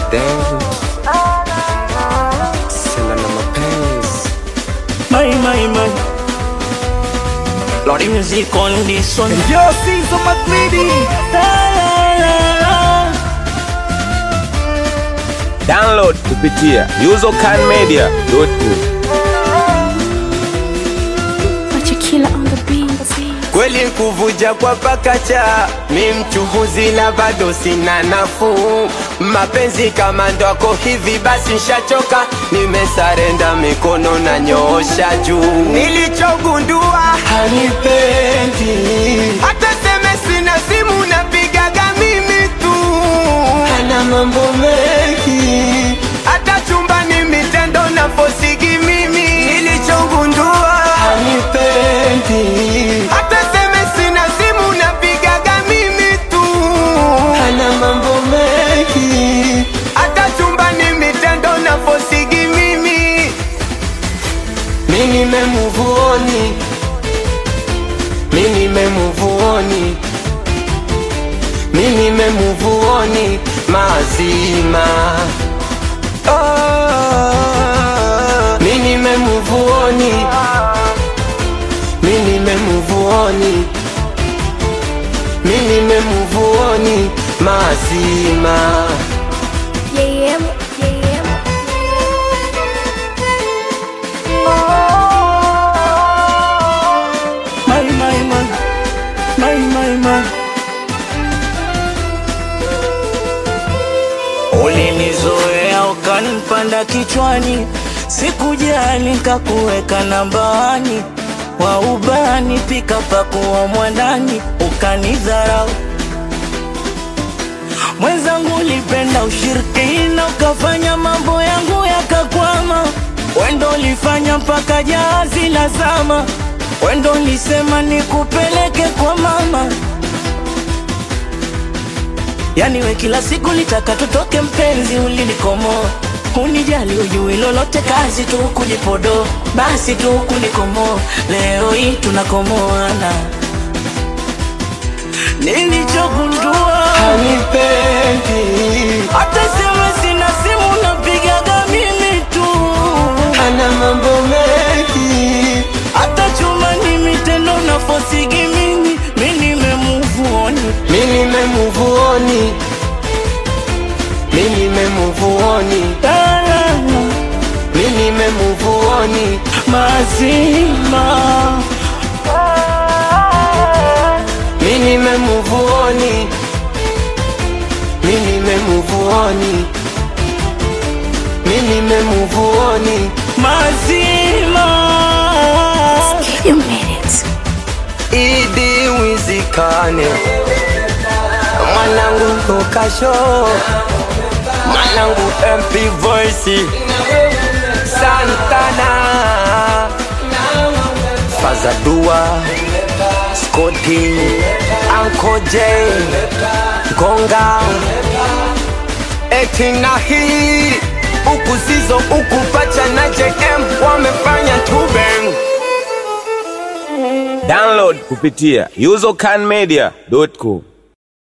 Damn. Sina na mapenzi. My, my, my. Lordy music on this one. Yo, Caesar McLeedy. La, la, la, la. Download kupitia usercanmedia.com. Machakila on the beat. Kweli kuvuja kwa pakacha, mi mchuhuzi na bado sina nafuu. Mapenzi kama ndwako hivi basi nshachoka, nimesarenda mikono na nyoosha juu. Nilichogundua hanipendi, hata seme sina simu napigaga mimi tu, hana mambo mengi, hata chumbani mitendo na fosigi mimi. Nilichogundua hanipendi, hata seme sina simu napigaga mimi tu, hana mambo mengi, hata chumbani mitendo na fosigi mimi. Mi nimemuvuoni, mi nimemuvuoni, mi nimemuvuoni mazima. Oh, mi nimemuvuoni, mi nimemuvuoni, mi nimemuvuoni mazima. Yeah, yeah, yeah. My, my, my. My, my, my. Ulinizoea ukanipanda kichwani, sikujali nikakuweka nambani, wa ubani pika pakuwa mwandani, ukanidharau mwenzangu, ulipenda ushirikina, ukafanya mambo yangu yakakwama, wendo ulifanya mpaka jahazi la zama, wendo ulisema nikupeleke kwa mama Yani we kila siku litaka tutoke mpenzi, ulinikomoa unijali, ujui lolote, kazi tu kujipodo, basi tu kunikomoa. Leo hii tunakomoana, nilichogundua Hanipendi, hata sema sina simu, napigaga mimi tu, hana mambo mengi, hata chuma ni mitendo na fosigi mimi, mi nimemuvuoni mi nimemuvuoni, mi nimemuvuoni, mi nimemuvuoni, mazima mi nimemuvuoni, mi nimemuvuoni, mi nimemuvuoni. mazima You made it. Idi wizikane mwanangu tokasho mwanangu MP voice Santana Fazadua Scotty Uncle J Gonga eti na hii huku zizo huku pacha na JM wamefanya tubeng Download kupitia usercanmedia.com.